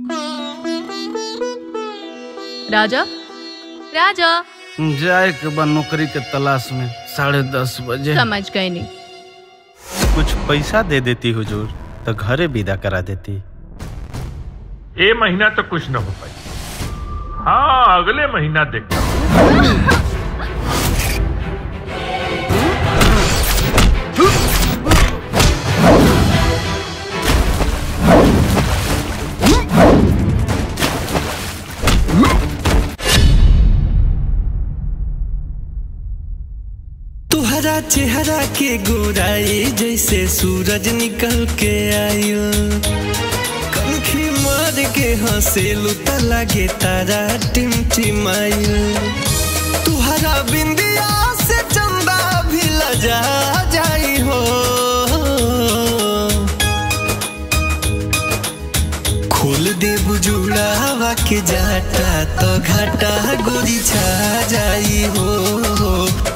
राजा राजा जाए के बा नौकरी के तलाश में साढ़े दस बजे समझ गए नहीं कुछ पैसा दे देती हुजूर तो घरे विदा करा देती ये महीना तो कुछ न हो पाई हाँ अगले महीना देखता तुहरा चेहरा के गोराई जैसे सूरज निकल के आयो कनखी मार के हंसेलू त लागे तारा टिमटिमायो तुहरा बिंदिया से चंदा भी लजा जाई हो खोल दे बुजुड़ावा के जाटा तो घाटा गोरी छा जाई हो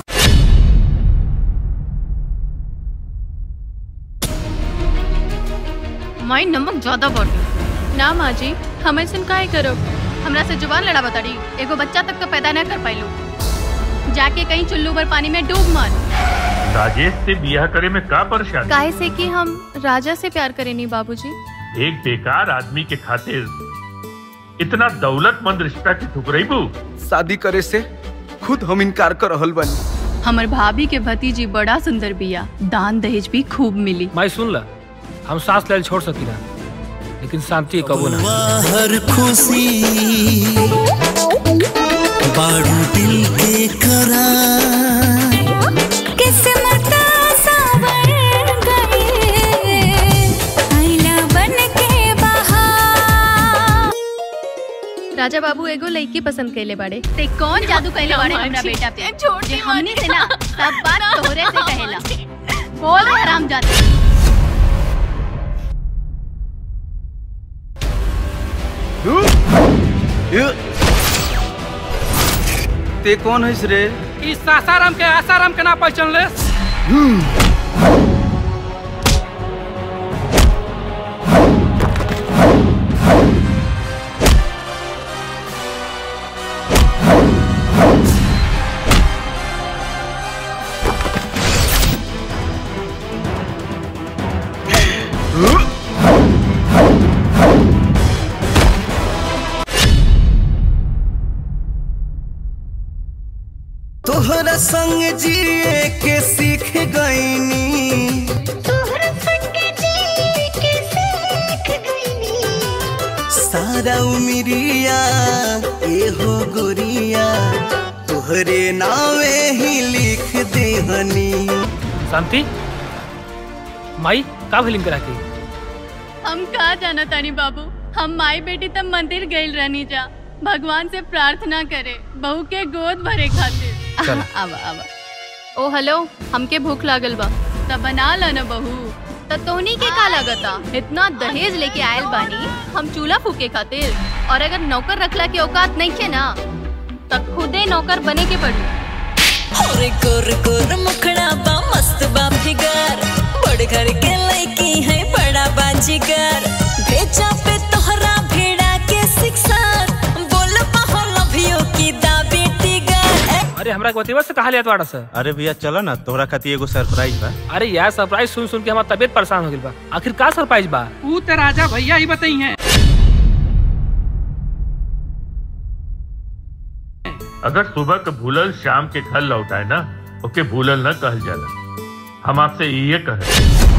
माई नमक ज्यादा बढ़ ना माँ जी हम ऐसे काहे करो हमरा से जुबान लड़ा बताड़ी एगो बच्चा तक तो पैदा न कर पाइलू जाके कहीं चुल्लू भर पानी में डूब मर राजेश से बियाह करे में का परेशानी काहे से कि हम राजा से प्यार करे नहीं बाबूजी एक बेकार आदमी के खातिर इतना दौलतमंद रिश्ता की ठुकराइबू शादी करे से खुद हम इनकार कर रहल बानी हमर भाभी के भतीजी बड़ा सुंदर बिया दान दहेज भी खूब मिली माई सुन ला हम सांस लेल छोड़ सकीला लेकिन शांति कबो ना हर खुशी बारू दिल के करा किस्मत सावर गए आईना बन के बहार राजा बाबू एगो लड़की पसंद कैले बाड़े ते कौन जादू कैले बाड़े हमरा बेटा पे जे हमनी से ना सब बात तोहरे से कहेला बोल रे हराम जाते ते कौन है रे इस सासाराम के आसाराम के ना पहचान ले तोहरा संग जिए के सीख गईनी तोहरा संग जी के सीख गईनी सारा उमिरिया एहो गोरिया तोहरे नावे ही लिख देहनी शांति माई का फिल्म करा के हम का जाना तानी बाबू हम माई बेटी तब मंदिर गइल रहनी जा भगवान से प्रार्थना करे बहू के गोद भरे खातिर चल। आवा आवा ओ हेलो हमके भूख लागल बा तब बना ला ना बहू त तोहनी के का लगता इतना दहेज लेके आयल बानी हम चूल्हा फूके खातिर और अगर नौकर रखला के औकात नहीं खे ना त खुदे नौकर बने के पड़ी और गोर गोर मुखड़ा बा मस्त बा फिगर बड़ घर के लड़की है बड़ा बाजीगर भेजा पे तोहरा भेड़ा के शिक्षा बोल पाहो लभियो की दा बेटी गर अरे हमरा के बतेवा से कहा लिया बाड़ा सर अरे भैया चलो ना तोहरा खातिर एगो सरप्राइज बा अरे यार सरप्राइज सुन सुन के हमारा तबीयत परेशान हो गई बा आखिर का सरप्राइज बा ऊ तो राजा भैया ही बताई हैं अगर सुबह के भूलल शाम के घर लौटाए ना ओके भूलल न कहल जाला हम आपसे ये कहे